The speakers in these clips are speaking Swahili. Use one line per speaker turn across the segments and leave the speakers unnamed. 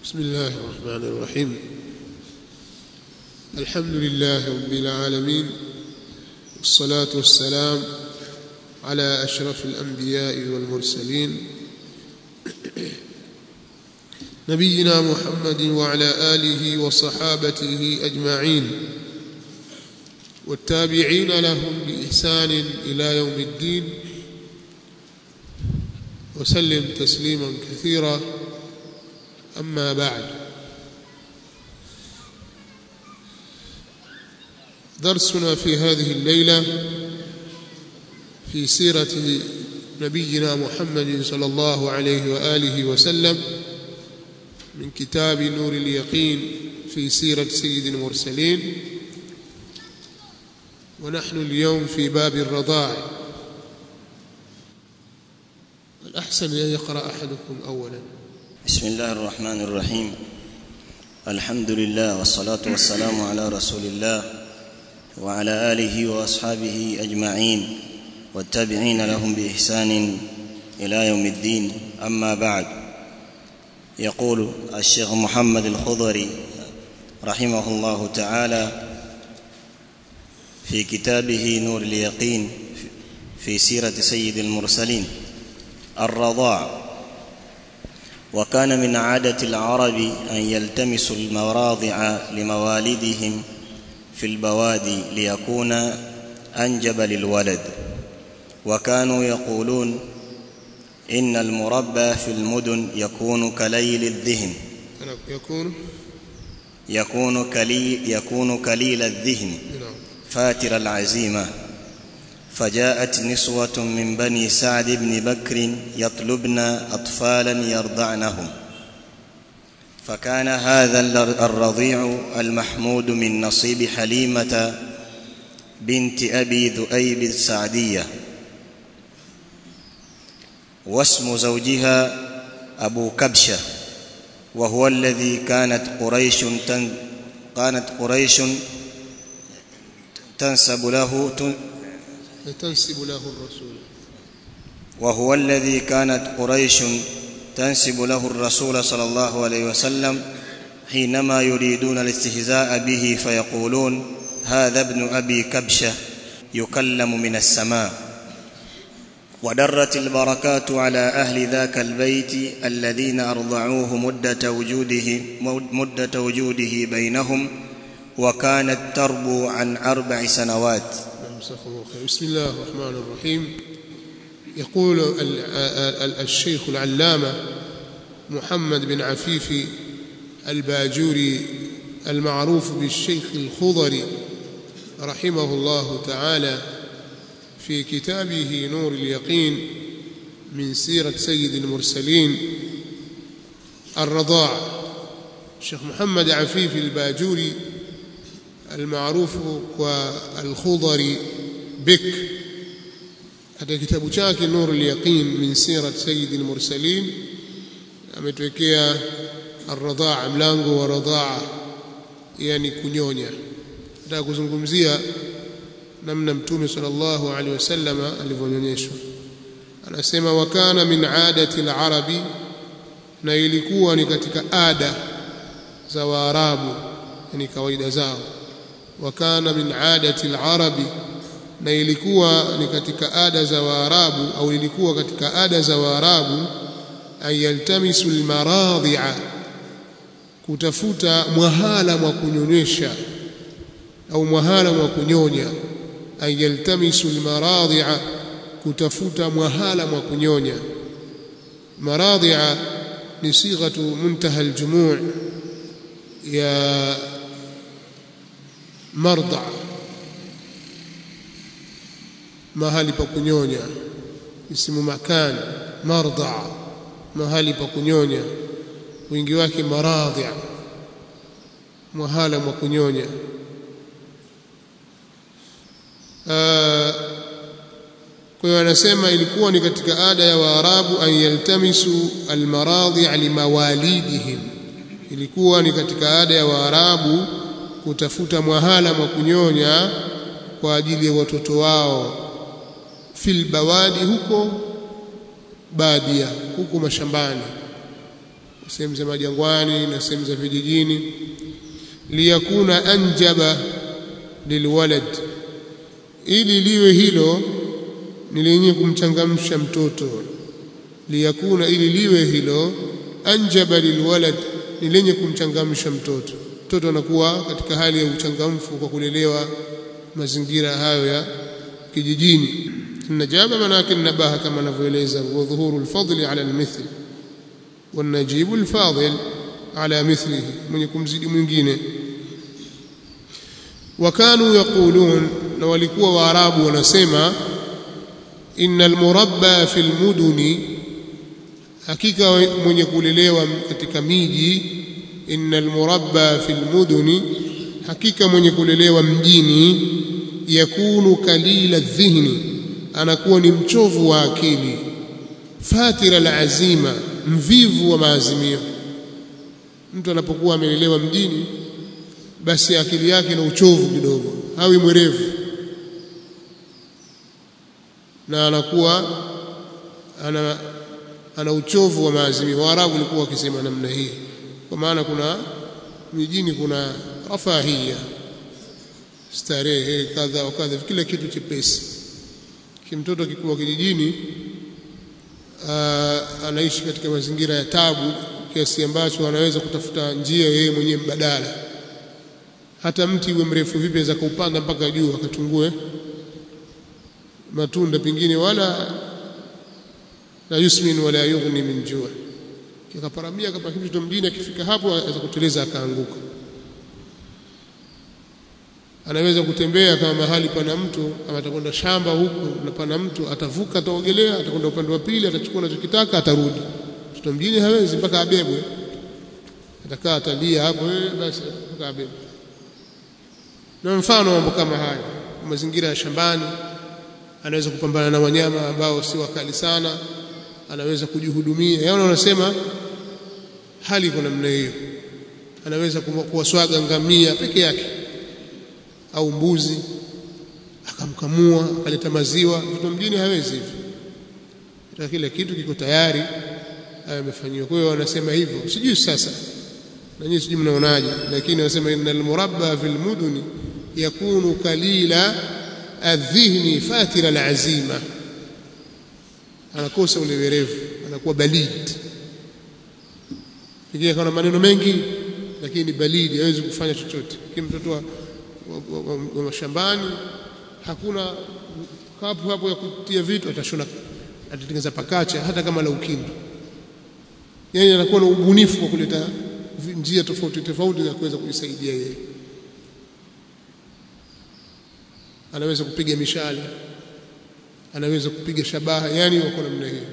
بسم الله الرحمن الرحيم الحمد لله رب العالمين والصلاة والسلام على أشرف الأنبياء والمرسلين نبينا محمد وعلى آله وصحابته أجمعين والتابعين لهم بإحسان إلى يوم الدين وسلم تسليما كثيرا أما بعد درسنا في هذه الليلة في سيرة نبينا محمد صلى الله عليه وآله وسلم من كتاب نور اليقين في سيرة سيد المرسلين ونحن اليوم في باب الرضاع الأحسن أن يقرأ أحدكم أولا
بسم الله الرحمن الرحيم الحمد لله والصلاة والسلام على رسول الله وعلى آله وأصحابه أجمعين والتابعين لهم بإحسان إلى يوم الدين أما بعد يقول الشيخ محمد الخضري رحمه الله تعالى في كتابه نور اليقين في سيرة سيد المرسلين الرضاع وكان من عادة العرب أن يلتمسوا المراضع لموالدهم في البوادي ليكون أنجب للولد وكانوا يقولون إن المربى في المدن يكون كليل الذهن
يكون
يكون كليل, يكون كليل الذهن
نعم
فاتر العزيمة فجاءت نسوة من بني سعد بن بكر يطلبن أطفالا يرضعنهم فكان هذا الرضيع المحمود من نصيب حليمة بنت أبي ذؤيب السعدية واسم زوجها أبو كبشة وهو الذي كانت قريش تن كانت قريش تنسب له
تنسب له الرسول
وهو الذي كانت قريش تنسب له الرسول صلى الله عليه وسلم حينما يريدون الاستهزاء به فيقولون هذا ابن ابي كبشه يكلم من السماء ودرت البركات على اهل ذاك البيت الذين ارضعوه مده وجوده مده وجوده بينهم وكانت تربو عن اربع سنوات
يمسخه خير بسم الله الرحمن الرحيم يقول ال- ال- الشيخ العلامة محمد بن عفيف الباجوري المعروف بالشيخ الخضري رحمه الله تعالى في كتابه نور اليقين من سيرة سيد المرسلين الرضاع الشيخ محمد عفيف الباجوري المعروف والخضري بك katika kitabu chake Nur al-Yaqin min sirat Sayyid al-Mursalin ametuwekea ar-radhaa mlango wa radhaa yani kunyonya nataka kuzungumzia namna mtume sallallahu alaihi wasallam alivyonyonyeshwa anasema wakana min adati al-arabi na ilikuwa ni katika ada za waarabu yani kawaida zao wakana min adati al-arabi na ilikuwa ni katika ada za waarabu au ilikuwa katika ada za waarabu ayaltamisu almaradhi'a kutafuta mwahala mwa kunyonyesha au mwahala mwa kunyonya ayaltamisu almaradhi'a kutafuta mwahala mwa kunyonya maradhi'a ni sighatu muntaha aljumu' ya marda mahali pa kunyonya ismu makan marda mahali pa kunyonya wingi wake maradhi mahala mwa kunyonya kwa hiyo anasema ilikuwa ni katika ada ya waarabu an yaltamisu almaradhi limawalidihim ilikuwa ni katika ada ya waarabu kutafuta mwahala mwa kunyonya kwa ajili ya watoto wao fil bawadi huko badia huko mashambani sehemu za majangwani na sehemu za vijijini liyakuna anjaba lilwalad ili liwe hilo ni lenye kumchangamsha mtoto liyakuna ili liwe hilo anjaba lilwalad ni lenye kumchangamsha mtoto mtoto anakuwa katika hali ya uchangamfu kwa kulelewa mazingira hayo ya kijijini najaba manake nabaha kama anavyoeleza wa dhuhuru alfadli ala almithl والنجيب الفاضل على مثله من يكون زيد mwingine وكانوا يقولون na walikuwa waarabu wanasema innal murabba fil muduni hakika mwenye kulelewa katika miji innal murabba fil muduni hakika mwenye kulelewa mjini yakunu kalila dhihni anakuwa ni mchovu wa akili fatira alazima mvivu wa maazimio mtu anapokuwa amelelewa mjini basi akili yake na uchovu kidogo hawi mwerevu na anakuwa ana ana uchovu wa maazimio waarabu walikuwa wakisema namna hii kwa maana kuna mijini kuna rafahia starehe kadha wa kadha kila kitu chepesi kimtoto akikuwa kijijini uh, anaishi katika mazingira ya tabu kiasi ambacho anaweza kutafuta njia yeye mwenyewe mbadala hata mti uwe mrefu vipi aweza kuupanda mpaka juu akatungue matunda pengine wala la yusmin wala yughni min jua kikaparamia kama kitu mjini akifika hapo aweza kuteleza akaanguka anaweza kutembea kama mahali pana mtu ama atakwenda shamba huku na pana mtu atavuka ataogelea atakwenda upande wa pili atachukua anachokitaka atarudi mtoto mjini hawezi mpaka abebwe atakaa atalia hapo basi mpaka abebwe na mfano mambo kama haya mazingira ya shambani anaweza kupambana na wanyama ambao si wakali sana anaweza kujihudumia yao wanasema hali iko namna hiyo anaweza kuwaswaga ngamia peke yake au mbuzi akamkamua akaleta maziwa mtoto mjini hawezi hivyo hata kila kitu kiko tayari amefanyiwa kwa hiyo wanasema hivyo sijui sasa na nyinyi sijui mnaonaje lakini wanasema innal murabba fil muduni yakunu kalila adhihni fatira alazima anakosa ule werevu anakuwa balid pengine kana maneno mengi lakini balidi hawezi kufanya chochote kile mtoto wa, wa, wa, wa mashambani hakuna kapu hapo ya kutia vitu atashona atatengeneza pakacha hata kama la ukindu yeye anakuwa na ubunifu wa kuleta njia tofauti tofauti za kuweza kujisaidia yeye anaweza kupiga mishale anaweza kupiga shabaha yani wako namna hiyo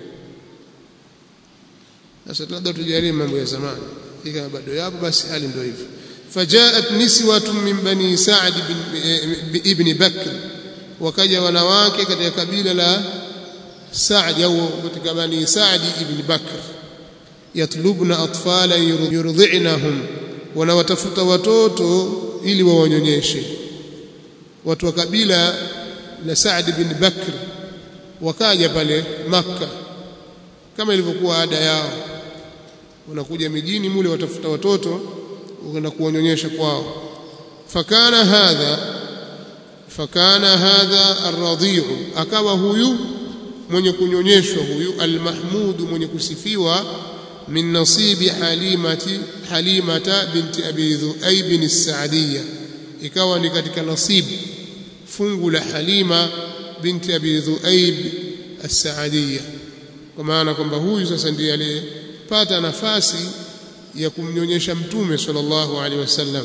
sasa labda tujalie mambo ya zamani kama bado yapo basi hali ndio hivyo fajaat niswatun min bani sa'd ibn bakr wakaja wanawake katika kabila la Sa'd au katika bani Sa'd ibn Bakr yatlubna atfala yurdhi'nahum wanawatafuta watoto ili wawanyonyeshe watu wa kabila la Sa'd ibn Bakr wakaja pale Makka kama ilivyokuwa ada yao wanakuja mijini mule watafuta watoto wakaenda kuwanyonyesha kwao fakana hadha fakana hadha arradhi'u akawa huyu mwenye kunyonyeshwa huyu almahmudu mwenye kusifiwa min nasibi halimati halimata binti abi dhuaib as-sa'diyya ikawa ni katika nasibu fungu la halima binti abi dhuaib as-sa'diyya kwa maana kwamba huyu sasa ndiye aliyepata nafasi ya kumnyonyesha mtume sallallahu alaihi wasallam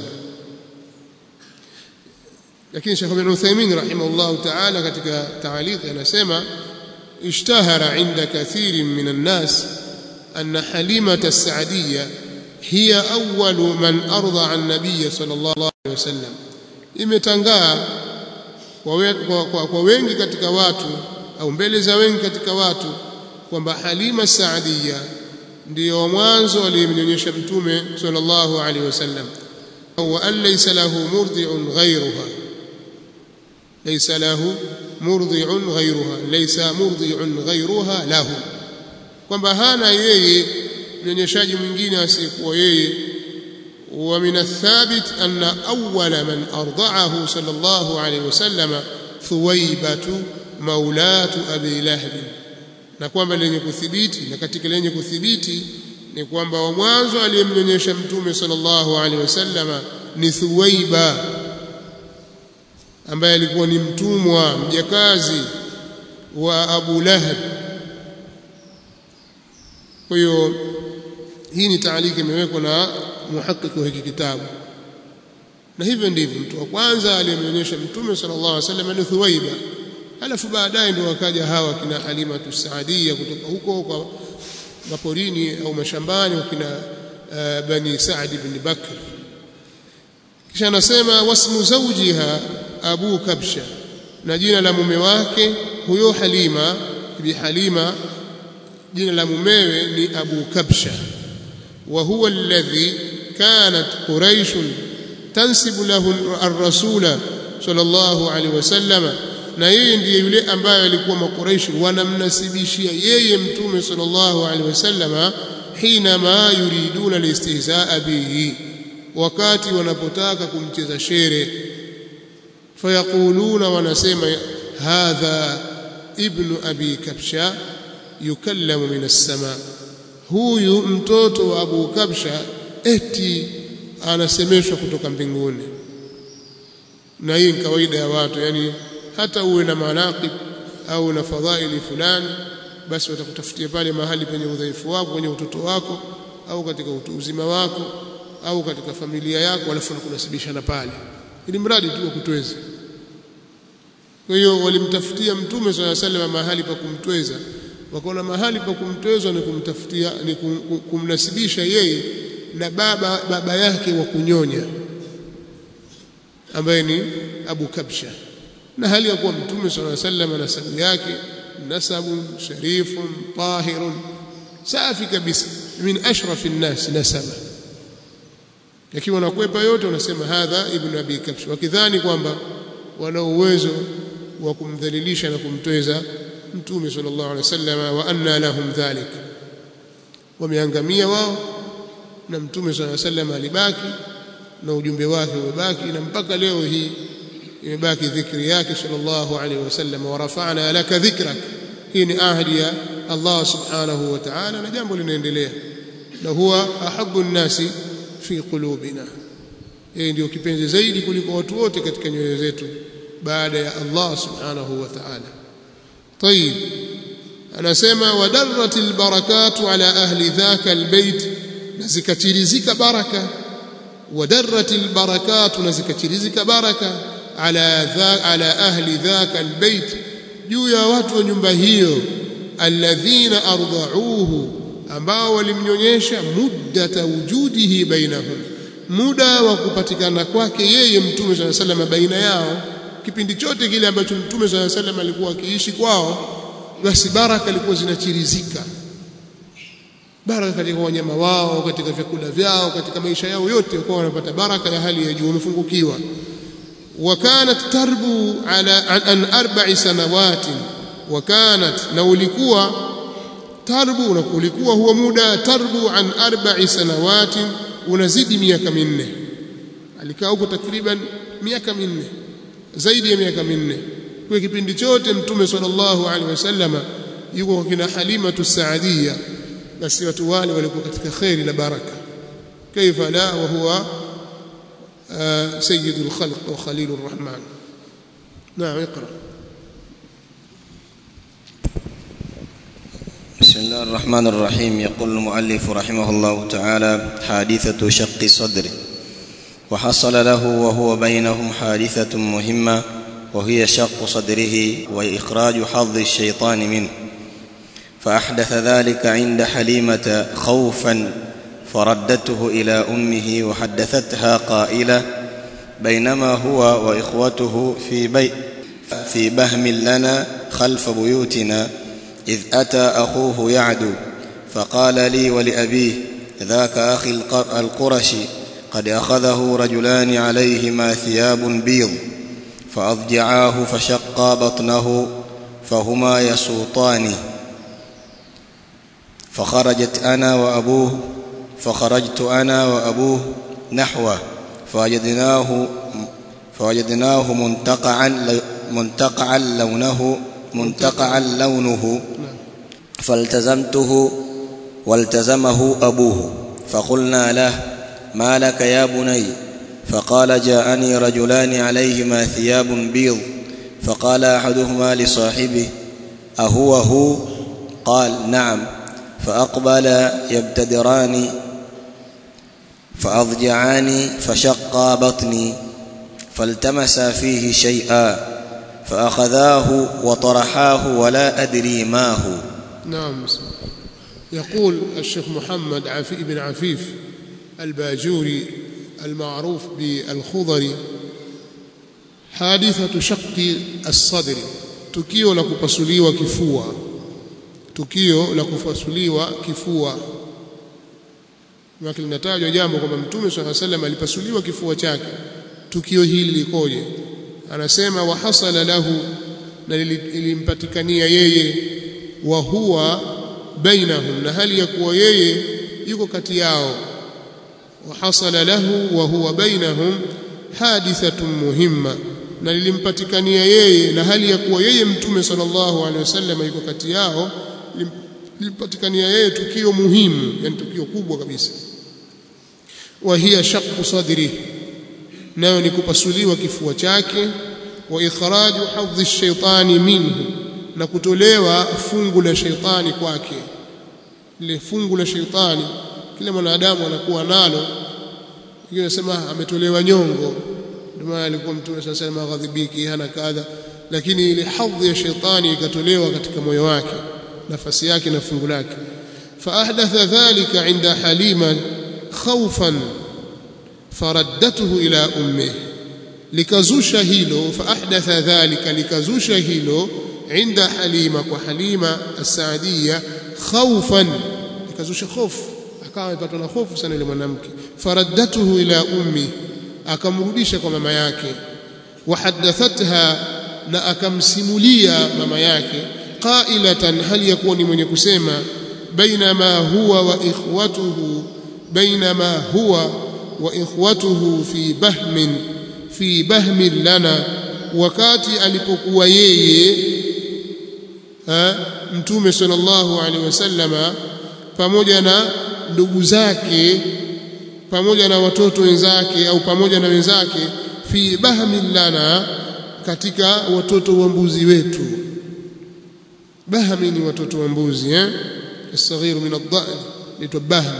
lakini Sheikh Ibn Uthaymeen rahimahullah ta'ala katika taaliki anasema ishtahara inda kathirin min an-nas anna halimata as-sa'diyya hiya awwalu man arda an-nabiy sallallahu alaihi wasallam imetangaa kwa, kwa, kwa, kwa wengi katika watu au mbele za wengi katika watu kwamba Halima Saadia ndiyo mwanzo aliyemnyonyesha mtume sallallahu alaihi wasallam wa an laysa lahu murdi'un ghayruha laysa lahu murdi'un ghayruha laysa murdi'un ghayruha lahu kwamba hana yeye mnyonyeshaji mwingine asiyekuwa yeye ومن الثابت أن أول من أرضعه صلى الله عليه وسلم ثويبة مولاة أبي لهب na kwamba lenye kuthibiti na katika lenye kuthibiti ni kwamba wa mwanzo aliyemnyonyesha mtume sallallahu alaihi wasallama ni Thuwaiba ambaye alikuwa ni mtumwa mjakazi wa Abu Lahab kwa hiyo hii ni taaliki imewekwa na muhaqiq wa hiki kitabu na hivyo ndivyo mtu wa kwanza aliyemnyonyesha mtume sallallahu alaihi wasallam ni Thuwaiba alafu baadaye ndio wakaja hawa kina Halima Tusaadia kutoka huko kwa maporini au mashambani wakina uh, bani Saad ibn Bakr kisha anasema wasmu zawjiha Abu Kabsha na jina la mume wake huyo Halima bi Halima jina la mumewe ni Abu Kabsha wa huwa alladhi kanat Quraysh tansibu lahu ar-rasula sallallahu alaihi wasallam na yeye ndiye yule ambaye alikuwa makuraishi wanamnasibishia yeye mtume sallallahu alaihi wasallam hina ma yuriduna listihzaa bihi wakati wanapotaka kumcheza shere fayaquluna wanasema hadha ibnu abi kabsha yukallamu min as-sama huyu mtoto wa abu kabsha eti anasemeshwa kutoka mbinguni na hii ni kawaida ya watu yani hata uwe na manaqib au na fadhaili fulani basi watakutafutia pale mahali penye udhaifu wako kwenye utoto wako au katika utu uzima wako au katika familia yako alafu nakunasibishana pale ili mradi tu wakutweze kwa hiyo walimtafutia mtume swalla sallam mahali pa kumtweza wakaona mahali pa kumtweza ni kumtafutia ni kum, kumnasibisha yeye na baba baba yake wa kunyonya ambaye ni Abu Kabsha na hali ya kuwa mtume swalla sallam nasabu yake nasabun sharifun tahirun safi kabisa min ashrafi nnas nasaba lakini wanakwepa yote wanasema hadha ibn abi kabsh wakidhani kwamba wana uwezo wa kumdhalilisha na kumtweza mtume sallallahu alaihi wasallam wa anna lahum dhalik wameangamia wao na mtume sallallahu alaihi wasallam alibaki na ujumbe wake umebaki na mpaka leo hii imebaki dhikri yake sallallahu alaihi wasallam wa rafa'na laka dhikrak hii ni ahadi ya Allah subhanahu wa ta'ala na jambo linaendelea na huwa ahabbu nnasi fi qulubina yeye ndio kipenzi zaidi kuliko watu wote katika nyoyo zetu baada ya Allah subhanahu wa ta'ala طيب anasema wadarratil barakatu ala ahli dhaka albayt na zikatirizika baraka wadarratil barakatu na zikatirizika baraka ala dha, ala ahli dhaka albayt juu ya watu wa nyumba hiyo alladhina ardauhu ambao walimnyonyesha muddata wujudihi bainahum muda wa kupatikana kwake yeye mtume swalla sallam baina yao kipindi chote kile ambacho mtume swalla sallam alikuwa akiishi kwao basi baraka ilikuwa zinachirizika baraka katika wanyama wao katika vyakula vyao katika maisha yao yote kwa wanapata baraka ya hali ya juu wamefungukiwa وكانت تربو على عن أربع سنوات وكانت لو ulikuwa tarbu na ulikuwa huwa muda tarbu an arba'i sanawati unazidi miaka minne alikaa huko takriban miaka minne zaidi ya miaka minne kwa kipindi chote mtume sallallahu alaihi wasallam yuko kwa kina Halima tusaadia basi watu wale walikuwa katika khairi na baraka kaifa la wa huwa سيد الخلق وخليل الرحمن نعم اقرأ
بسم الله الرحمن الرحيم يقول المؤلف رحمه الله تعالى حادثة شق صدره وحصل له وهو بينهم حادثة مهمة وهي شق صدره وإخراج حظ الشيطان منه فأحدث ذلك عند حليمة خوفا فردته إلى أمه وحدثتها قائلة بينما هو وإخوته في بي في بهم لنا خلف بيوتنا إذ أتى أخوه يعدو فقال لي ولأبيه ذاك أخي القرشي قد أخذه رجلان عليهما ثياب بيض فأضجعاه فشقا بطنه فهما يسوطانه فخرجت أنا وأبوه فخرجت أنا وأبوه نحوه فوجدناه فوجدناه منتقعا منتقعا لونه منتقعا لونه فالتزمته والتزمه أبوه فقلنا له ما لك يا بني فقال جاءني رجلان عليهما ثياب بيض فقال أحدهما لصاحبه أهو هو قال نعم فأقبل يبتدران فأضجعان فشقا بطني فالتمسا فيه شيئا فأخذاه وطرحاه ولا أدري ما هو
نعم يقول الشيخ محمد عفي بن عفيف الباجوري المعروف بالخضري حادثة شق الصدر tukio la kupasuliwa kifua tukio la kupasuliwa kifua wakati linatajwa jambo kwamba mtume swalla sallam alipasuliwa kifua chake tukio hili likoje anasema wa hasala lahu na lilimpatikania yeye wa huwa bainahum na hali ya kuwa yeye yuko kati yao wa hasala lahu wa huwa bainahum hadithatun muhimma na lilimpatikania yeye na hali ya kuwa yeye mtume sallallahu alaihi wasallam yuko kati yao lilimpatikania yeye tukio muhimu yani tukio kubwa kabisa wa hiya shaqqu sadri nayo ni kupasuliwa kifua chake wa ikhraju hadhi shaitani minhu na kutolewa fungu la shaitani kwake lile fungu la shaitani kila mwanadamu anakuwa nalo wengine wanasema ametolewa nyongo ndio maana alikuwa mtume sasa sema ghadhibiki hana kadha lakini ile hadhi ya shaitani ikatolewa katika moyo wake nafasi yake na fungu lake faahdatha dhalika inda halima khawfan faraddatuhu ila ummih likazusha hilo faahdatha dhalika likazusha hilo inda halima kwa halima as-saadia khawfan likazusha hofu akawa amepatwa na hofu sana yule mwanamke faraddatuhu ila ummi akamrudisha kwa mama yake wahaddathatha na akamsimulia mama yake qailatan hali yakuwa ni mwenye kusema bainama huwa wa ikhwatuhu bainama huwa wa ikhwatuhu fi bahmin fi bahmin lana wakati alipokuwa yeye ha, mtume sallallahu alaihi wasallama pamoja na ndugu zake pamoja na watoto wenzake au pamoja na wenzake fi bahmin lana katika watoto wa mbuzi wetu bahmi ni watoto wa mbuzi eh الصغير من الضأن لتو بهم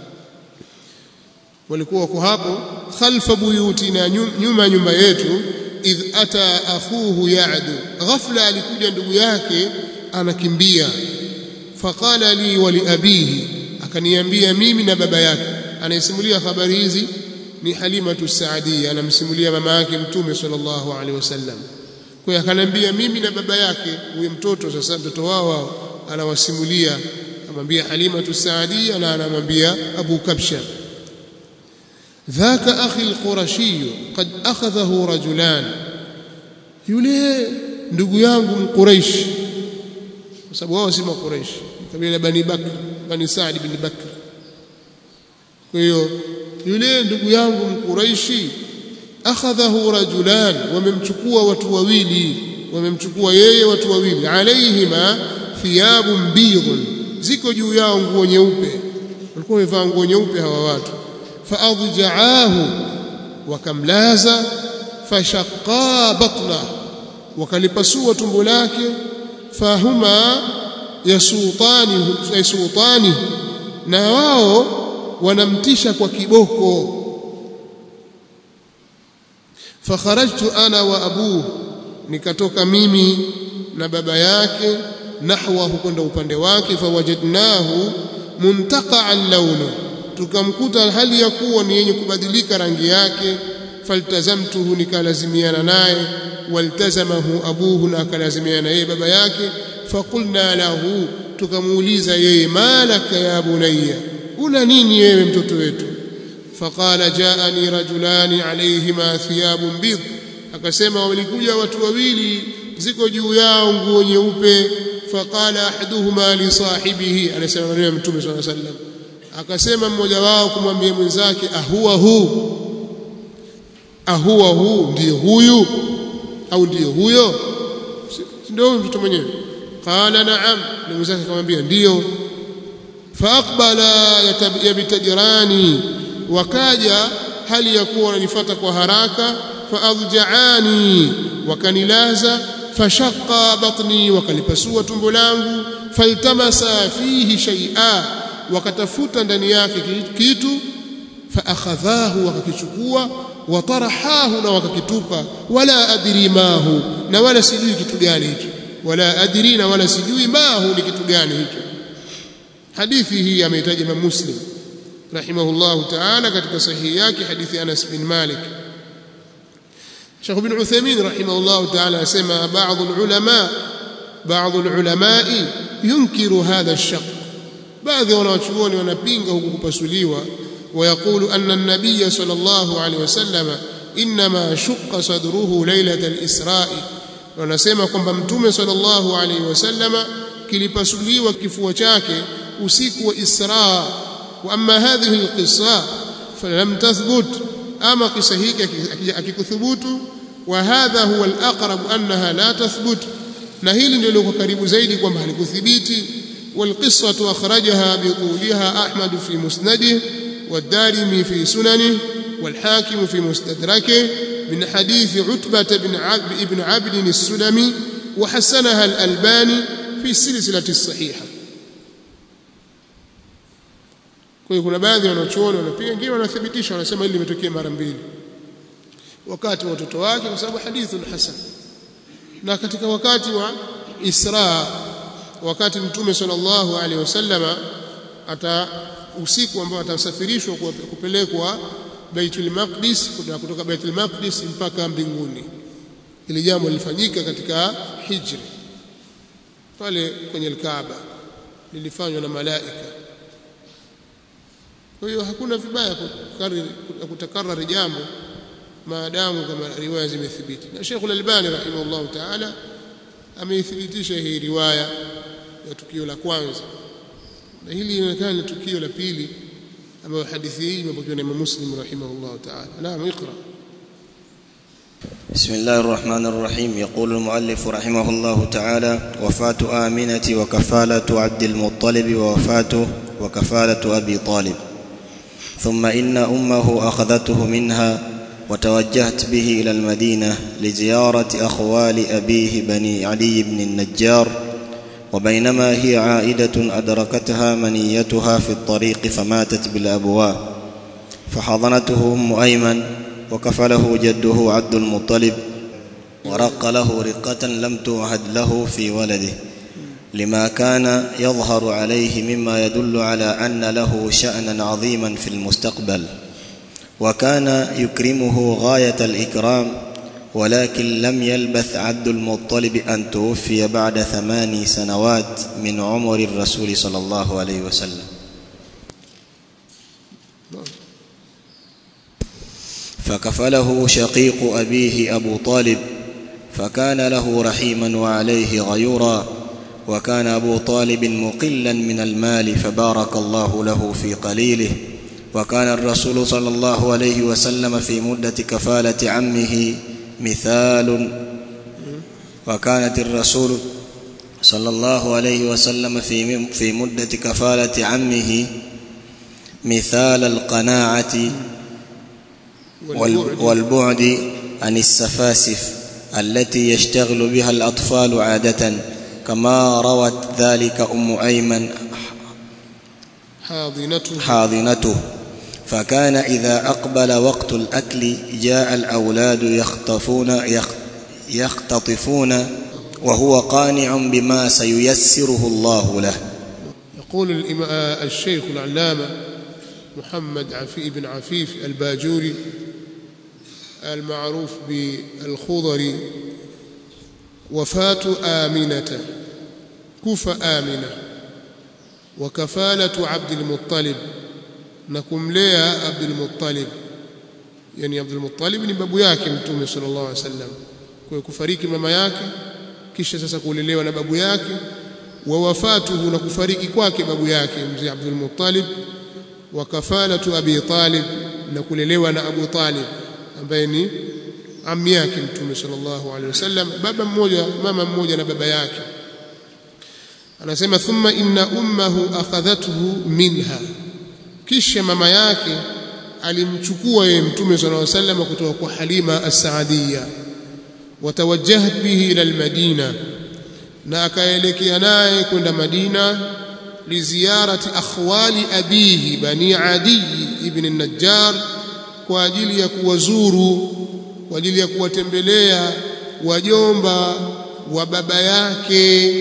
walikuwa wako hapo khalfa buyutina nyuma nyumba yetu idh ata akhuhu ya'du ghafla alikuja ndugu yake anakimbia faqala li wa li abihi akaniambia mimi na baba yake anayesimulia habari hizi ni Halimatu Saadia anamsimulia mama yake mtume sallallahu alaihi wasallam kwa hiyo akaniambia mimi na baba yake huyo mtoto sasa mtoto wao anawasimulia amwambia Halimatu Saadia na anamwambia Abu Kabsha ذاك أخي القرشي قد أخذه رجلان yule ndugu yangu mquraish kwa sababu wao si maquraish kabila bani bakr bani saad bin bakr kwa hiyo yule ndugu yangu mquraishi akhadhahu rajulan wamemchukua watu wawili wamemchukua yeye watu wawili alaihima thiyabun bidhun ziko juu yao nguo nyeupe walikuwa wamevaa nguo nyeupe hawa watu faadja'ahu wakamlaza fashaqqa batna wakalipasua tumbo lake fahuma yasutani yasutani na wao wanamtisha kwa kiboko fakharajtu ana wa abuhu nikatoka mimi na baba yake nahwahu kwenda upande wake fawajadnahu muntaqa'an launu tukamkuta hali ya kuwa ni yenye kubadilika rangi yake faltazamtuhu nikalazimiana naye waltazamahu abuhu na akalazimiana yeye baba yake faqulna lahu tukamuuliza yeye malaka ya bunayya una nini wewe mtoto wetu faqala jaani rajulani alayhima thiyabun bid akasema walikuja watu wawili ziko juu yao nguo nyeupe faqala ahaduhuma li sahibihi anasema maneno ya mtume sallallahu alaihi wasallam akasema mmoja wao kumwambia mwenzake ahuwa hu ahuwa hu ndiye huyu au ndiye huyo ndio huyu mtoto mwenyewe qala na'am na mwenzake akamwambia ndio faaqbala yabitajirani wakaja hali ya kuwa wananifuata kwa haraka faadjaani wakanilaza fashaqqa batni wakalipasua tumbo langu faltamasa fihi shay'a wakatafuta ndani yake kitu faakhadhahu wakakichukua watarahahu na wakakitupa wala adri mahu na wala sijui kitu gani hicho wala adri na wala sijui mahu ni kitu gani hicho hadithi hii ameitaja Imam Muslim rahimahullahu ta'ala katika sahihi yake hadithi Anas bin Malik Sheikh Ibn Uthaymeen rahimahullahu ta'ala asema baadhi ulama baadhi ulama yunkiru hadha ash-shaq baadhi wanawachuoni wanapinga huku kupasuliwa ويقول أن النبي صلى الله عليه وسلم إنما شق صدره ليلة الإسراء wanasema kwamba mtume sallallahu alaihi wasallama kilipasuliwa kifua chake usiku wa Isra wa amma hadhihi alqissa falam tathbut ama kisa hiki akikuthubutu wa hadha huwa alaqrab annaha la tathbut na hili ndio liko karibu zaidi kwamba halikuthibiti والقصة أخرجها بطولها أحمد في مسنده والدارمي في سننه والحاكم في مستدركه من حديث عتبة بن عبد, بن عبد السلمي وحسنها الألباني في السلسلة الصحيحة kwa hiyo kuna baadhi ya wanachuoni wanapiga wengine wanathibitisha wanasema hili limetokea mara mbili wakati wa watoto wake kwa sababu hadithun hasan na katika wakati wa Isra wakati mtume sallallahu alaihi wasallama ata usiku ambao atasafirishwa kupelekwa Baitul Maqdis kutoka Baitul Maqdis mpaka mbinguni ili jambo lilifanyika katika hijri pale kwenye al-Kaaba lilifanywa na malaika kwa hiyo hakuna vibaya kutakarari jambo maadamu kama riwaya zimethibiti na Sheikh Al-Albani rahimahullah ta'ala ameithibitisha hii riwaya ya tukio la kwanza na hili linaonekana ni tukio la pili ambayo hadithi hii imepokewa na Imam Muslim rahimahullah ta'ala naam اقرا
بسم الله الرحمن الرحيم يقول المؤلف رحمه الله تعالى وفاة آمنة وكفالة عبد المطلب ووفاته وكفالة أبي طالب ثم إن أمه أخذته منها وتوجهت به إلى المدينة لزيارة أخوال أبيه بني علي بن النجار وبينما هي عائدة أدركتها منيتها في الطريق فماتت بالأبواء فحضنته أم أيمن وكفله جده عبد المطلب ورق له رقة لم توعد له في ولده لما كان يظهر عليه مما يدل على أن له شأنا عظيما في المستقبل وكان يكرمه غاية الإكرام ولكن لم يلبث عبد المطلب أن توفي بعد ثماني سنوات من عمر الرسول صلى الله عليه وسلم فكفله شقيق أبيه أبو طالب فكان له رحيما وعليه غيورا وكان أبو طالب مقلا من المال فبارك الله له في قليله وكان الرسول صلى الله عليه وسلم في مدة كفالة عمه مثال وكانت الرسول صلى الله عليه وسلم في في مدة كفالة عمه مثال القناعة والبعد عن السفاسف التي يشتغل بها الأطفال عادة كما روت ذلك أم أيمن
حاضنته
حاضنته فكان إذا أقبل وقت الأكل جاء الأولاد يخطفون يختطفون وهو قانع بما سييسره الله له
يقول الشيخ العلامة محمد عفي بن عفيف الباجوري المعروف بالخضري وفاة آمنة كفى آمنة وكفالة عبد المطلب نكملea Abdul Muttalib yani Abdul Muttalib ni babu yake mtume sallallahu alaihi wasallam kwa kufariki mama yake kisha sasa kulelewa na babu yake wa wafatuhu na kufariki kwake babu yake mzee Abdul Muttalib wa kafalatu Abi Talib na kulelewa na Abu Talib ambaye ni ammi yake mtume sallallahu alaihi wasallam baba mmoja mama mmoja na baba yake anasema thumma inna ummahu akhadhathu minha kisha mama yake alimchukua yeye mtume sallallahu alaihi wasallam kutoka kwa Halima as-Saadiyya watawajjahat bihi ila al-Madina na akaelekea naye kwenda Madina liziarati akhwali abihi bani Adi ibn an-Najjar kwa ajili ya kuwazuru kwa ajili ya kuwatembelea wajomba wa baba yake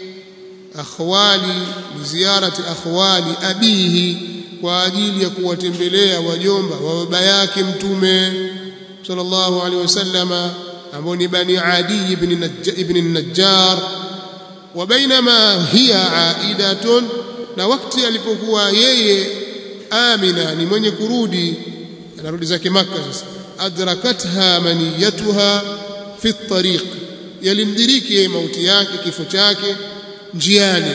akhwali liziarati akhwali abihi kwa ajili ya kuwatembelea wajomba wa baba yake mtume sallallahu alaihi wasallama ambao ni bani Adi ibn ibn an-Najjar wa bainama hiya aidatun na wakati alipokuwa yeye Amina ni mwenye kurudi anarudi zake Makka sasa adrakatha maniyatuha fi at-tariq yalimdiriki mauti yake kifo chake njiani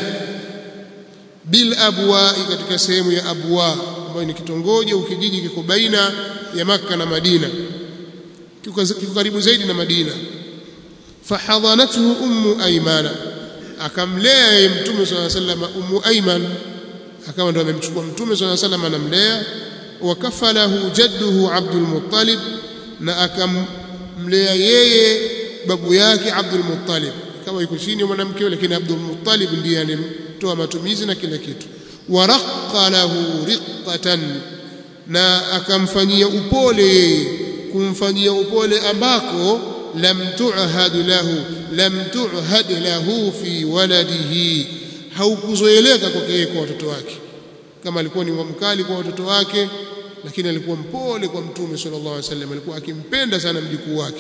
bil abwa katika sehemu ya abwa ambayo ni kitongoji au kijiji kiko baina ya Makka na Madina kiko karibu zaidi na Madina fahadhanathu ummu aymana akamlea yeye mtume swalla sallam ummu ayman akawa ndo amemchukua mtume swalla sallam anamlea wakafalahu jadduhu Abdul Muttalib na akamlea yeye babu yake Abdul Muttalib kama yuko chini ya mwanamke lakini Abdul Muttalib ndiye anemtoa matumizi na kila kitu waraqqa lahu riqqatan na akamfanyia upole kumfanyia upole ambako lam tu'had lahu lam tu'had lahu fi waladihi haukuzoeleka kwake kwa watoto wake kama alikuwa ni mkali kwa watoto wake lakini alikuwa mpole kwa mtume sallallahu alaihi wasallam alikuwa akimpenda sana mjukuu wake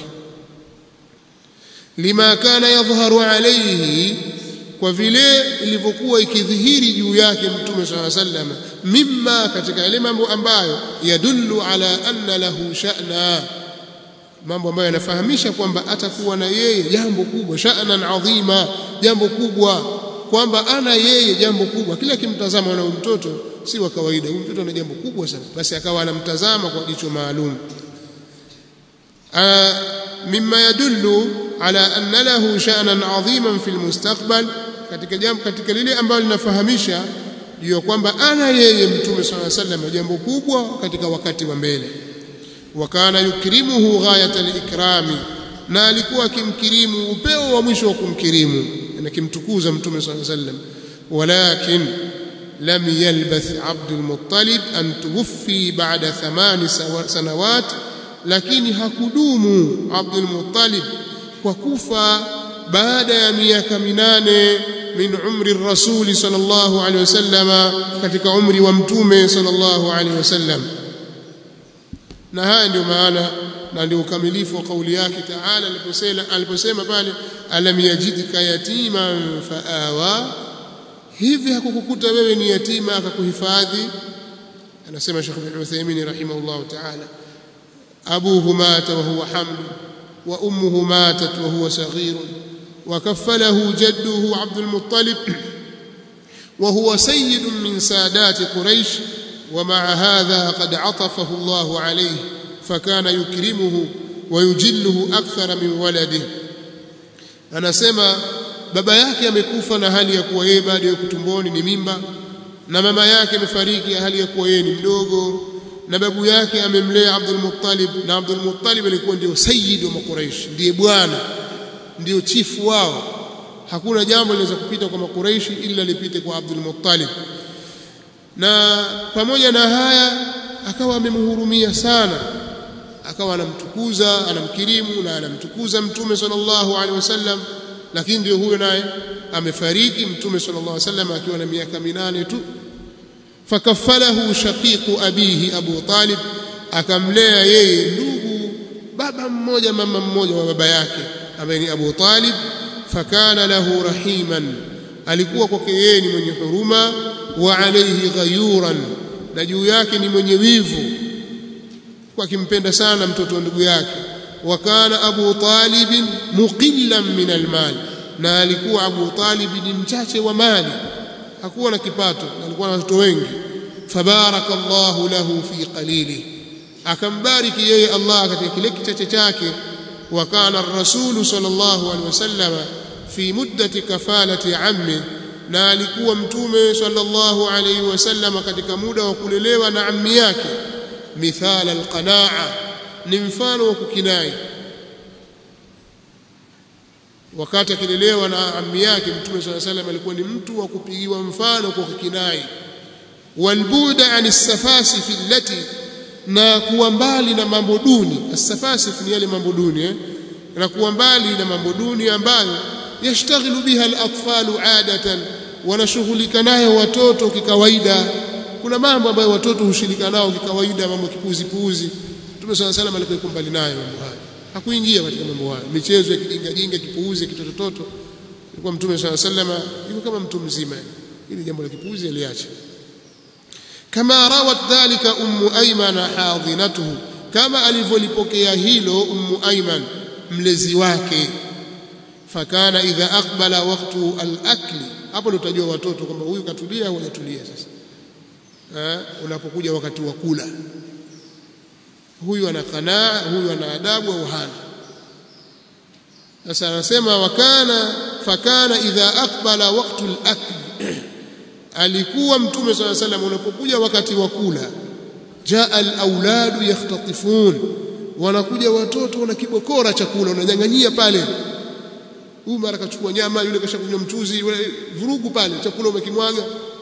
lima kana yadhharu alayhi kwa vile ilivyokuwa ikidhihiri juu yake mtume sallallahu alaihi wasallam mimma katika yale mambo ambayo yadullu ala anna lahu sha'na mambo ambayo yanafahamisha kwamba atakuwa na yeye jambo kubwa sha'nan adhima jambo kubwa kwamba ana yeye jambo kubwa kila kimtazama na mtoto si wa kawaida huyu mtoto ana jambo kubwa sana basi akawa anamtazama kwa jicho maalum mimma yadullu ala anna lahu sha'nan adhiman fil mustaqbal katika jambo katika lile ambalo linafahamisha juu kwamba ana yeye mtume sallallahu alaihi wasallam jambo kubwa katika wakati wa mbele wa kana yukrimuhu ghayat al-ikrami na alikuwa akimkirimu upeo wa mwisho wa kumkirimu na kimtukuza mtume sallallahu alaihi wasallam walakin lam yalbath Abdul Muttalib an tuwfi ba'da thamani sanawat lakini hakudumu Abdul Muttalib kwa kufa baada ya miaka minane min umri rasuli sallallahu alaihi wasallam katika umri wa mtume sallallahu alaihi wasallam na haya ndio maana na ndio ukamilifu wa kauli yake Taala aliposema aliposema pale alam yajidka yatiman faawa hivi hakukukuta wewe ni yatima akakuhifadhi anasema Sheikh bin Uthaymeen rahimahullah Taala abuhu mata wa huwa haml wa ummuhu matat wa huwa saghir وكفله جده عبد المطلب وهو سيد من سادات قريش ومع هذا قد عطفه الله عليه فكان يكرمه ويجله أكثر من ولده anasema baba yake amekufa na hali ya kuwa yeye bado yuko tumboni ni mimba na mama yake amefariki hali ya kuwa yeye ni mdogo na babu yake amemlea Abdul Muttalib na Abdul Muttalib alikuwa ndio sayyid wa Quraysh ndiye bwana ndio chifu wao hakuna jambo linaweza kupita kwa makuraishi ila lipite kwa Abdul Muttalib na pamoja na haya akawa amemhurumia sana akawa anamtukuza anamkirimu na anamtukuza mtume sallallahu alaihi wasallam lakini ndio huyo naye amefariki mtume sallallahu alaihi wasallam akiwa na miaka minane tu fakaffalahu shaqiqu abihi Abu Talib akamlea yeye ndugu baba mmoja mama mmoja wa baba yake ambaye ni Abu Talib fakana lahu rahiman alikuwa kwake yeye ni mwenye huruma wa alayhi ghayuran na juu yake ni mwenye wivu kwa kimpenda sana mtoto wa ndugu yake wa kana Abu Talib muqillan min almal na alikuwa Abu Talib ni mchache wa mali hakuwa na kipato alikuwa na watoto wengi fabarakallahu lahu fi qalili akambariki yeye Allah katika kile kichache chake wa kana ar-rasulu sallallahu alaihi wasallam fi muddati kafalati ammi na alikuwa mtume sallallahu alaihi wasallam katika muda wa kulelewa na ammi yake mithala alqanaa ni mfano wa kukinai wakati akilelewa na ammi yake mtume sallallahu alaihi wasallam alikuwa ni mtu wa kupigiwa mfano kwa kukinai walbuda ani safasif allati na kuwa mbali na mambo duni asafasif ni yale mambo duni eh? na kuwa mbali na mambo duni ambayo yashtaghilu biha al-atfalu adatan wanashughulika nayo watoto kikawaida kuna mambo ambayo watoto hushirika nao kikawaida mambo kipuzi puuzi Mtume swalla salam alikuwa mbali nayo mambo haya hakuingia katika mambo haya michezo ya kijinga jinga kipuuzi kitotototo alikuwa Mtume swalla salam yuko kama mtu mzima ili jambo la kipuuzi aliacha kama rawat dhalika ummu ayman hadinatuhu kama alivyolipokea hilo ummu ayman mlezi wake fakana idha aqbala waqtu al-akli hapo ndio utajua watoto kwamba huyu katulia au hajatulia sasa eh unapokuja wakati wa kula huyu ana qanaa huyu ana adabu au hana sasa anasema wakana fakana idha aqbala waqtu al-akli alikuwa mtume swalla salam unapokuja wakati wa kula jaa al-auladu yakhtatifun wanakuja watoto wana kibokora chakula wananyang'anyia pale huyu mara kachukua nyama yule kashakunywa mchuzi vurugu pale chakula umekimwaga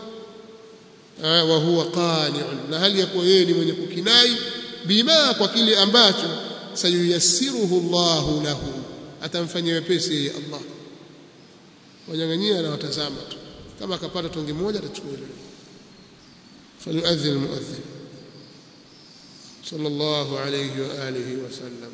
wa huwa qani'un na hali ya kuwa yeye ni mwenye kukinai bima kwa kile ambacho sayuyassiruhu Allahu lahu atamfanyia wepesi yeye Allah wanyang'anyia na watazama tu kama akapata tonge moja atachukua ile falyuadhin almuadhin sallallahu alayhi wa alihi wa sallam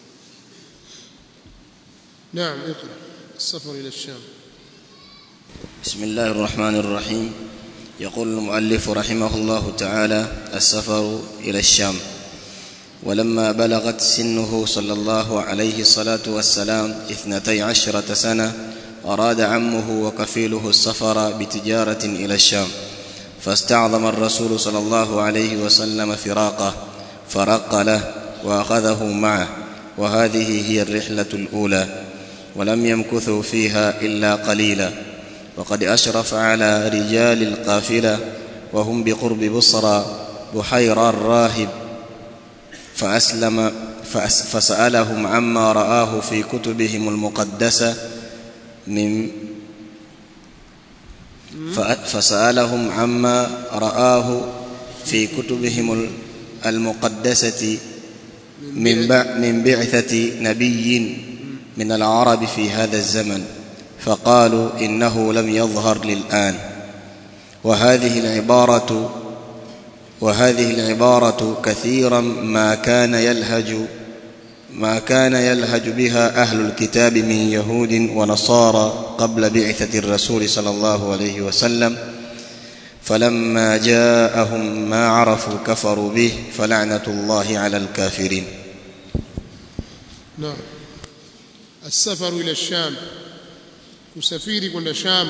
نعم اقرأ السفر إلى الشام
بسم الله الرحمن الرحيم يقول المؤلف رحمه الله تعالى السفر إلى الشام ولما بلغت سنه صلى الله عليه الصلاة والسلام اثنتي عشرة سنة أراد عمه وكفيله السفر بتجارة إلى الشام فاستعظم الرسول صلى الله عليه وسلم فراقه فرق له وأخذه معه وهذه هي الرحلة الأولى ولم يمكثوا فيها إلا قليلا وقد أشرف على رجال القافلة وهم بقرب بصرى بحيرى الراهب فأسلم فأس فسألهم عما رآه في كتبهم المقدسة من فسألهم عما رآه في كتبهم المقدسة من من بعثة نبي من العرب في هذا الزمن فقالوا إنه لم يظهر للآن وهذه العبارة وهذه العبارة كثيرا ما كان يلهج ما كان يلهج بها أهل الكتاب من يهود ونصارى قبل بعثة الرسول صلى الله عليه وسلم فلما جاءهم ما عرفوا كفروا به فلعنة الله على الكافرين
نعم السفر إلى الشام كسفير كنا شام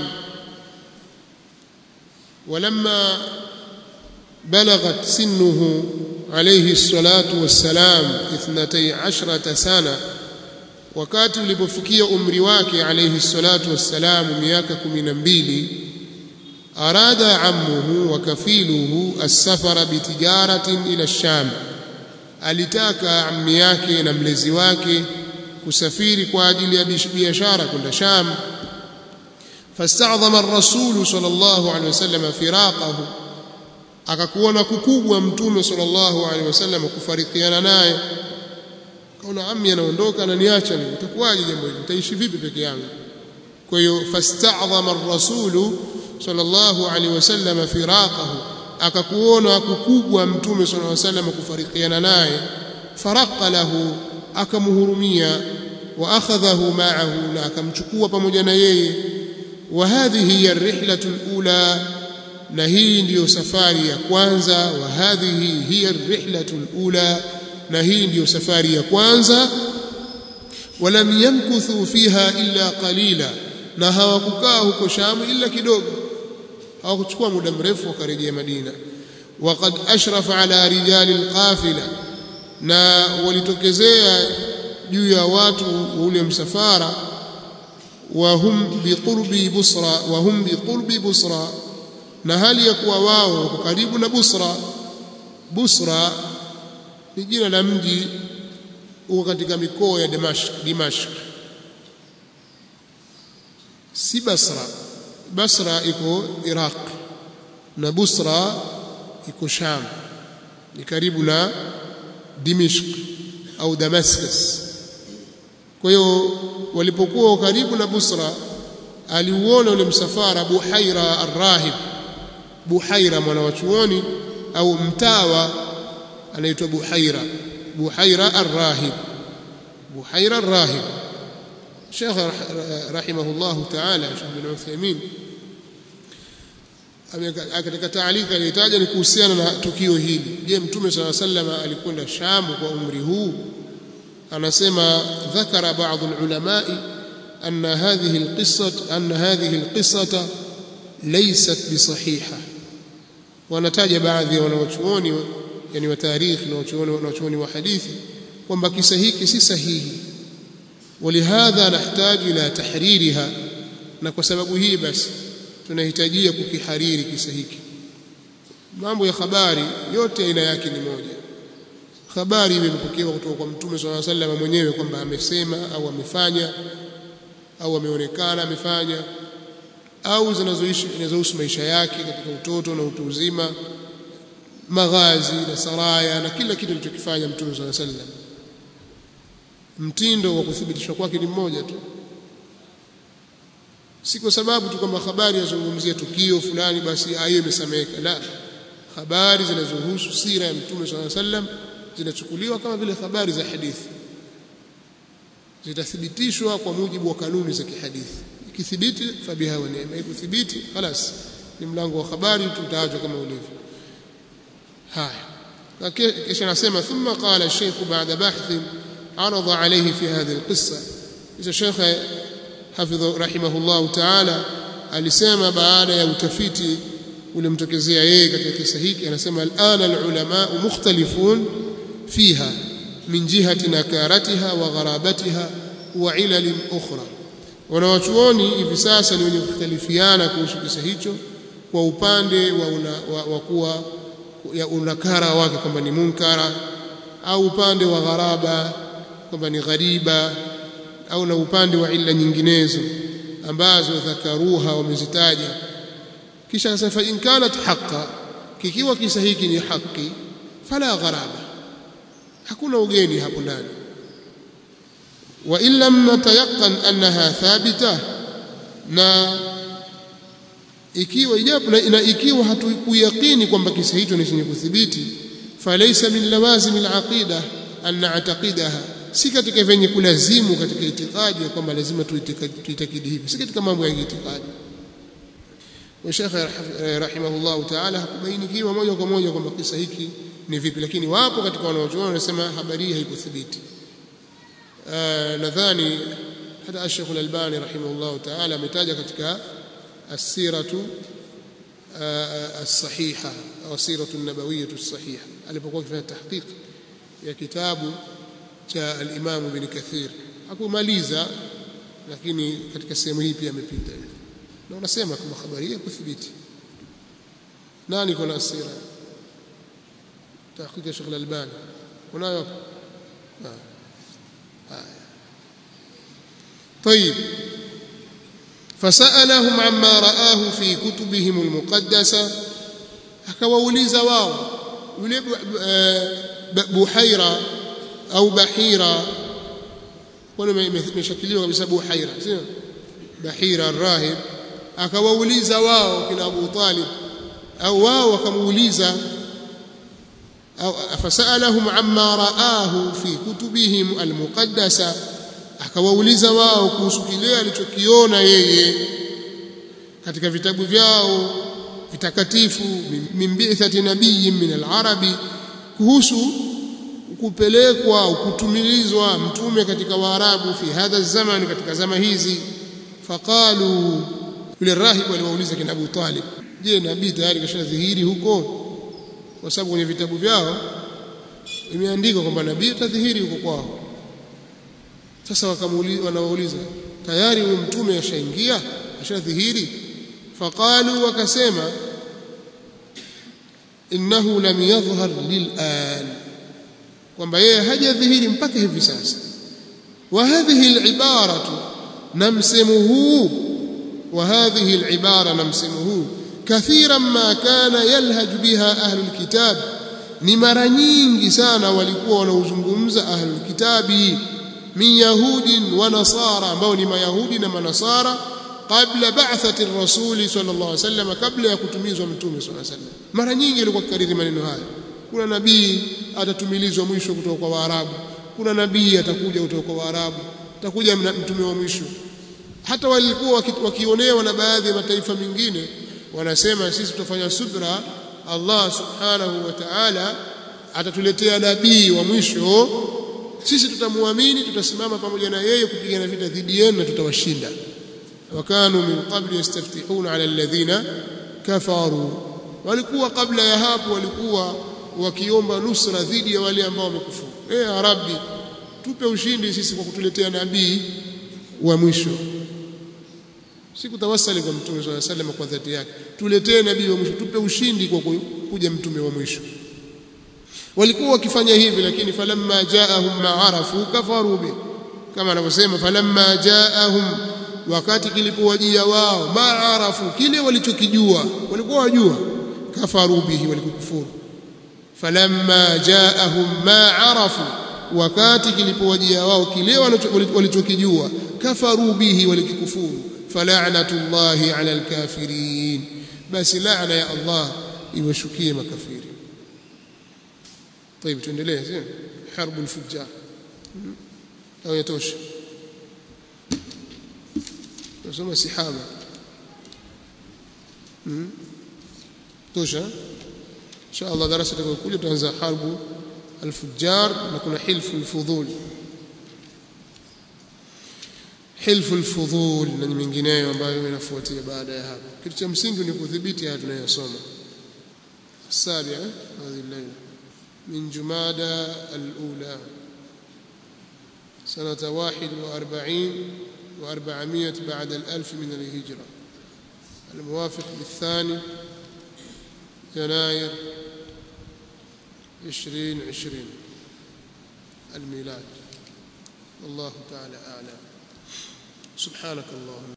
ولما بلغت سنه عليه الصلاة والسلام اثنتي عشرة سنة wakati ulipofikia umri wake alayhi salatu wassalam miaka 12 arada ammuhu wa kafiluhu as-safara bitijaratin ila ash-sham alitaka ammi yake na mlezi wake kusafiri kwa ajili ya biashara kwenda Sham fasta'dhama ar-rasul sallallahu alayhi wasallam firaqahu akakuona kukubwa mtume sallallahu alaihi wasallam kufarikiana naye kaona ammi anaondoka ananiacha mimi itakuwaje jambo hili nitaishi vipi peke yangu kwa hiyo fasta'dhama ar-rasul sallallahu alaihi wasallam firaqahu akakuona kukubwa mtume sallallahu alaihi wasallam kufarikiana naye faraqa lahu akamhurumia wa akhadhahu ma'ahu na akamchukua pamoja na yeye wa hadhihi hiya ar-rihlatu al-ula na hii ndiyo safari ya kwanza wa hadhihi hiya ar-rihlatu al-ula na hii ndiyo safari ya kwanza walam yamkuthu fiha illa qalila na hawakukaa huko Shamu ila kidogo hawakuchukua muda mrefu wakarejea Madina waqad ashrafa ala rijali alqafila na walitokezea juu ya watu wa ule msafara wa hum biqurbi busra wa hum biqurbi busra na hali ya kuwa wao wako karibu na Busra Busra ni jina la mji uko katika mikoa ya Dimashq Dimashq si Basra Basra iko Iraq na Busra iko Sham ni karibu na Dimishq au Damascus kwa hiyo walipokuwa karibu na Busra aliuona ule msafara Buhaira arrahib Buhaira mwana wa chuoni au mtawa anaitwa Buhaira Buhaira arrahib Buhaira arrahib Sheikh rahimahullah ta'ala Sheikh bin Uthaymeen katika taalika alitaja ni kuhusiana na tukio hili je mtume swalla sallama alikwenda Sham kwa umri huu anasema dhakara baadhi ulamai أن هذه القصة أن هذه القصة ليست بصحيحة ونتاج بعض wanawachuoni yani wa tarikhi na wanawachuoni wa hadithi kwamba kisa hiki si sahihi ولهذا نحتاج إلى تحريرها na kwa sababu hii basi tunahitajia kukihariri kisa hiki mambo ya habari yote aina yake ni moja habari imepokewa kutoka kwa mtume swalla sallam mwenyewe kwamba amesema au amefanya au ameonekana amefanya au zinazoishi zinazohusu maisha yake katika utoto na utu uzima maghazi na saraya na kila kitu alichokifanya mtume swalla sallam mtindo wa kuthibitishwa kwake ni mmoja tu si kwa sababu tu kwamba habari yazungumzia tukio fulani basi hiyo imesameka la habari zinazohusu sira ya mtume swalla sallam zinachukuliwa kama vile habari za hadithi zitathibitishwa kwa mujibu wa kanuni za kihadithi ikithibiti fabiha wa neema ikuthibiti خلاص ni mlango wa habari tutaachwa kama ulivyo haya kisha nasema thumma qala الشيخ بعد بحث عرض عليه في هذه القصه kisha Sheikh hafidh rahimahullah ta'ala alisema baada ya utafiti ulimtokezea yeye katika kisa hiki anasema alana alulama mukhtalifun fiha min jihati nakaratiha wa gharabatiha wa ilal ukhra wanawachuoni hivi sasa ni wenye kukhtalifiana kuhusu kisa hicho kwa upande wa, una, wa, wa kuwa ya unakara wake kwamba ni munkara au upande wa gharaba kwamba ni ghariba au na upande wa illa nyinginezo ambazo dhakaruha wamezitaja kisha akasema fa in kanat haqa kikiwa kisa hiki ni haki fala gharaba hakuna ugeni hapo ndani wa in lam natayaqan annaha thabita na ikiwa ijapo na ikiwa hatukuyakini kwamba kisa hicho ni chenye kuthibiti falaysa min lawazim alaqida an na'taqidaha si katika venye kulazimu katika itikadi kwamba lazima tuitakidi hivi si katika mambo ya itikadi wa Sheikh rahimahullah ta'ala hakubainikiwa moja kwa moja kwamba kisa hiki ni vipi lakini wapo katika wanaochuoni wanasema habari hii haikuthibiti nadhani hata Sheikh Al-Albani rahimahullah ta'ala ametaja katika as-siratu as-sahiha au siratu an-nabawiyyah as-sahiha alipokuwa akifanya tahqiq ya kitabu cha al-Imam Ibn Kathir hakumaliza lakini katika sehemu hii pia amepita na unasema kama habari hii kuthibiti nani kuna asira tahqiq ya Sheikh Al-Albani unayo طيب فسألهم عما رآه في كتبهم المقدسة akawauliza wao yule buhaira au bahira kwani imeshakiliwa kabisa buhaira sio bahira arrahib akawauliza wao kina Abu Talib au wao wakamuuliza au fasalahum amma raahu fi kutubihim almuqaddasa akawauliza wao kuhusu kile alichokiona yeye katika vitabu vyao vitakatifu min bi'thati nabiyyin min al-arabi kuhusu kupelekwa au kutumilizwa mtume katika waarabu fi hadha zaman katika zama hizi faqalu yule rahibu aliwauliza kina Abu Talib je nabii tayari kashadhihiri huko kwa sababu kwenye vitabu vyao imeandikwa kwamba nabii atadhihiri huko kwao sasa wakamuuliza wanawauliza tayari huyo mtume ashaingia ashadhihiri faqalu wakasema innahu lam yadhhar lil'an kwamba yeye hajadhihiri mpaka hivi sasa wa hadhihi al'ibaratu na msemo huu wa hadhihi al'ibara na msemo huu kathiran ma kana yalhaj biha ahlul kitab ni mara nyingi sana walikuwa wanaozungumza ahlul kitabi min yahudin wa nasara ambao ni mayahudi na manasara qabla ba'thati ar-rasul sallallahu alaihi wasallam kabla ya kutumizwa mtume sallallahu alaihi wasallam mara nyingi alikuwa kikariri maneno haya kuna nabii atatumilizwa mwisho kutoka kwa waarabu kuna nabii atakuja kutoka kwa waarabu atakuja mtume wa mwisho hata walikuwa wakionewa na baadhi ya mataifa mengine wanasema sisi tutafanya subra Allah subhanahu wa ta'ala atatuletea nabii wa mwisho sisi tutamuamini tutasimama pamoja na yeye kupigana vita dhidi yenu na tutawashinda wakanu min qabli yastaftihuna ala alladhina kafaru walikuwa kabla ya hapo walikuwa wakiomba nusra dhidi ya wale ambao wamekufuru eh rabbi tupe ushindi sisi kwa kutuletea nabii wa mwisho sikutawasali kwa mtume swalla sallam kwa dhati yake tuletee nabii wa mwisho tupe ushindi kwa kuja mtume wa mwisho walikuwa wakifanya hivi lakini falamma jaahum ma'arafu kafaru bi kama anavyosema falamma jaahum wakati kilipowajia wao ma'arafu kile walichokijua walikuwa wajua kafaru bihi walikufuru falamma jaahum ma'arafu wakati kilipowajia wao kile walichokijua kafaru bihi walikikufuru fala'natullahi 'ala al-kafirin basi laana ya Allah iwashukie makafiri طيب tuendelee sio harbu al-fujjar au yatosha nasoma sihaba tosha insha Allah darasa itakayokuja tutaanza harbu al-fujjar na kuna hilfu al-fudhul hilfu al-fudhul na nyingineyo ambayo inafuatia baada ya hapo kitu cha msingi ni kudhibiti haya tunayosoma السابعة هذه الليلة من جمادى الأولى سنة واحد وأربعين وأربعمائة بعد الألف من الهجرة الموافق بالثاني يناير عشرين عشرين الميلاد والله تعالى أعلم سبحانك اللهم